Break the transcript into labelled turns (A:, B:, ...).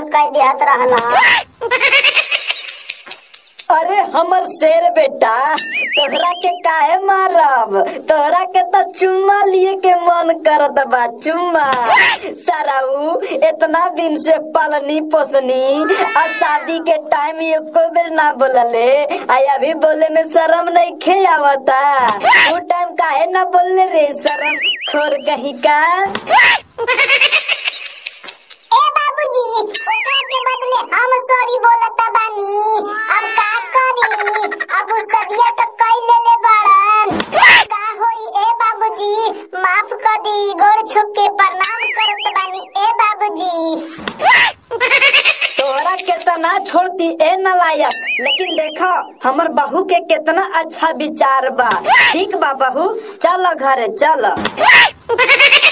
A: कह दिहत रहला
B: अरे हमर शेर बेटा तोहरा के काहे मारब तोहरा के तो चुम्मा लिए के मन करत बा चुम्मा सराऊ इतना दिन से पलनी पोसनी और शादी के टाइम एको बेर ना बोलले आई अभी बोले में शर्म नहीं खे आवता वो टाइम काहे ना बोलले रे शर्म खोर कहीं का
A: ए बाबूजी ओकरा के बदले हम सॉरी बोलता बानी अब का करी अब उ सदिया तो कई लेले बाड़न का होई ए बाबूजी माफ कर दी गोड़ छुप के प्रणाम करत बानी ए बाबूजी
B: तोहरा केतना छोड़ती ए नलायक लेकिन देखो हमर बहू के कितना अच्छा विचार बा ठीक बा बहू चल घरे चल